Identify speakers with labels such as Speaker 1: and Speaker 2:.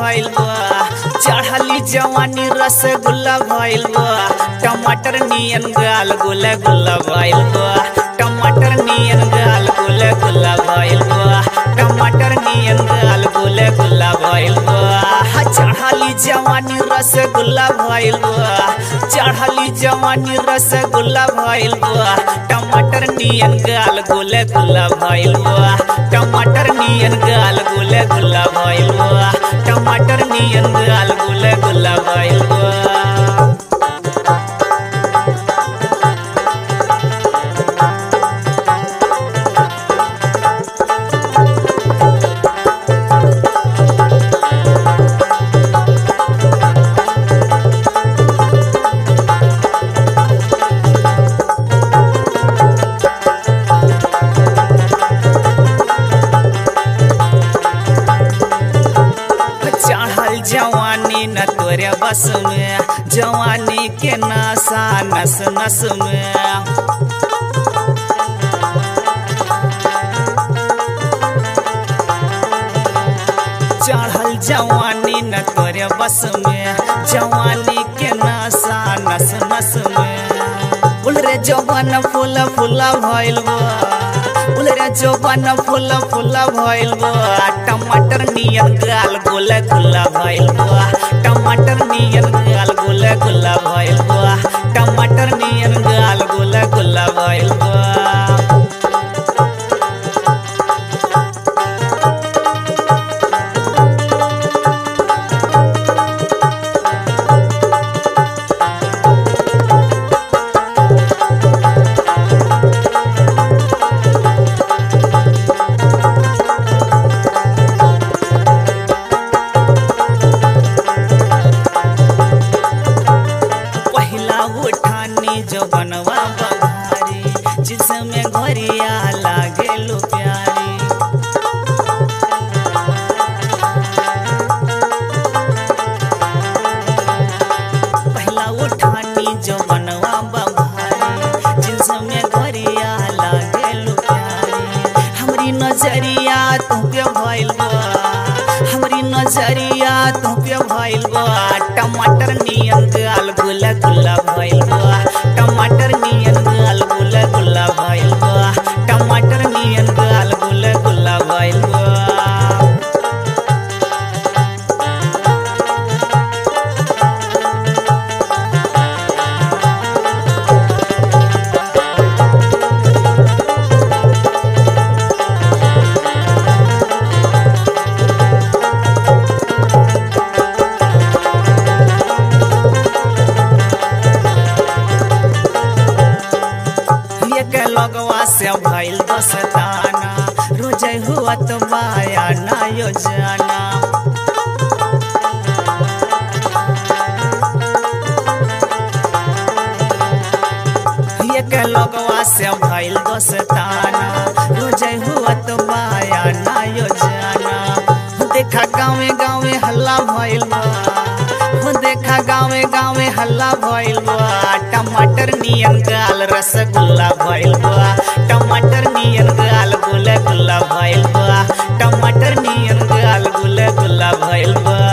Speaker 1: भइल बा चढ़ली जवानी रसगुल्ला भइल बा टमाटर नियन गाल गुला गुल्ला भइल बा टमाटर नियन गाल गुला गुल्ला भइल बा टमाटर नियन गाल गुला गुल्ला भइल बा चढ़ली जवानी रसगुल्ला भइल बा चढ़ली जवानी रसगुल्ला भइल बा टमाटर नियन गाल गुला गुल्ला भइल बा टमाटर नियन गाल गुला गुल्ला भइल बा टमाटर नियन गाल गुला गुल्ला भइल बा चढ़ल जवानी न तोरे बस में जवानी के नशा नस नस में चढ़ल जवानी न तोरे बस में जवानी के नशा नस नस में बोल रे जवान फूल फूला भइल बा बोल रे जवान फूल फूला भइल बा टमाटर नियन गाल गोला गुला भइल बा टमाटर नियन गाल गोला गुला भइल बा टमाटर नियन गाल गोला गुला भइल बा पहिला उठानी जो बनवा बघारी जिसमें घरिया लागे लो प्यारी पहिला उठानी जो बनवा बघारी जिसमें घरिया लागे लो प्यारी हमरी नजरिया तू पे भइल बा हमरी नजरिया तू पे भइल बा टमाटर नियन गाल गुला गुला भइल बा टमाटर नियन गाल गुला गुला भइल बा टमाटर नियन गाल गुला गुला भइल बा एक लगवा से भइल दस्ताना रोज हुआ तो माया ना योजना एक लगवा से भइल दस्ताना रोज हुआ तो माया ना योजना देखा गाँवे गाँवे हल्ला भइल बा हो देखा गाँवे गाँवे हल्ला भइल बा टमाटर नियन गाल रसगुल्ला भइल बा टमाटर नियन गाल गुला गुला भइल बा टमाटर नियन गाल गुला गुला भइल बा